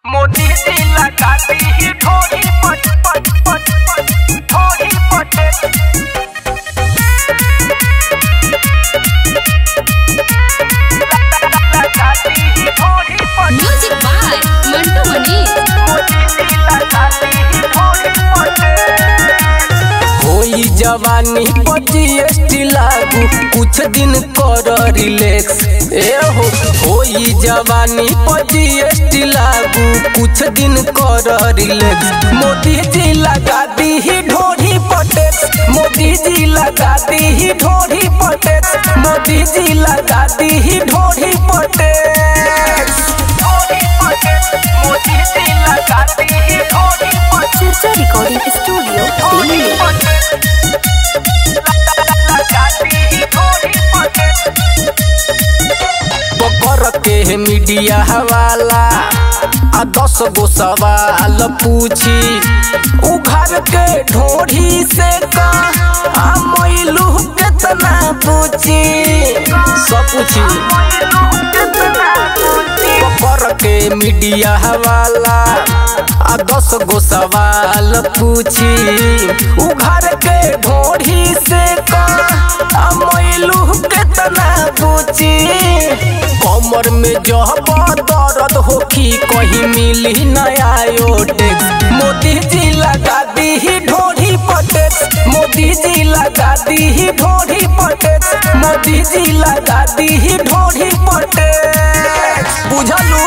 मोदी से लगाती ही थोड़ी पट पट पट पट थोड़ी पटे लगाती ही थोड़ी पट म्यूजिक बाय मंटू मनीष मोदी से लगाती ही थोड़ी पटे होई जवानी पर जीएसटी लागू कुछ दिन कर रिलैक्स ए हो होई जवानी पर जीएसटी लागू कुछ दिन कर रिलैक्स मोदी जी लगा दी ही ढोरी पटेक्स मोदी जी लगा दी ही ढोरी पटेक्स मोदी जी लगा दी ही ढोरी पटेक्स थोड़ी पटे मोदी से लगाती ही थोड़ी पट चर्चा रिकॉर्डिंग स्टूडियो थोड़ी पटे लगाती ही थोड़ी पटे बकर के मीडिया हवाला आ दस गो सवाल पूछी उघर के ढोढ़ी से का आ मैलू कितना पूछी सब पूछी बकर के मीडिया हवाला आ दस गो सवाल पूछी उघर के ढोढ़ी से का आ मैलू कितना पूछी कमर में जब दर्द होखी कहीं मिली नया योटेक्स मोदी जी लगा दी ही ढोढ़ी पटेक्स मोदी जी लगा दी ही ढोढ़ी पटेक्स मोदी जी लगा दी ही ढोढ़ी पटेक्स बुझलू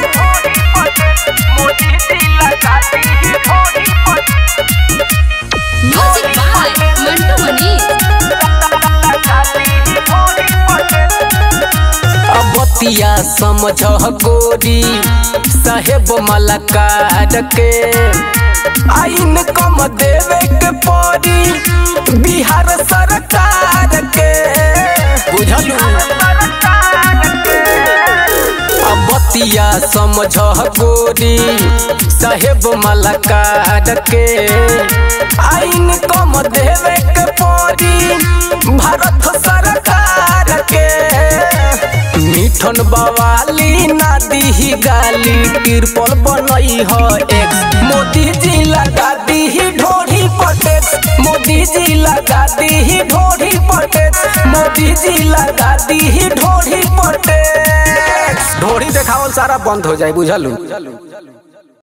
मोदी से लगाती ही थोड़ी पट म्यूजिक बाय मंटू मनीष लगाती ही थोड़ी पट अबतिया समझ गोरी साहेब मलकार के आइन कम देवे के पड़ी बिहार सरकार के बुझलू अबतिया समझ गोरी साहेब मलकार के आइन कम देवे के पड़ी भारत सरकार के मिठन बवाली ना दी गाली तिरपल बनई ह एक्स मोदी जी लगा दी ढोरी पटेक्स मोदी जी लगा दी ढोरी पटेक्स मोदी जी लगा दी ढोरी पटेक्स ढोरी देखावल सारा बंद हो जाए बुझलू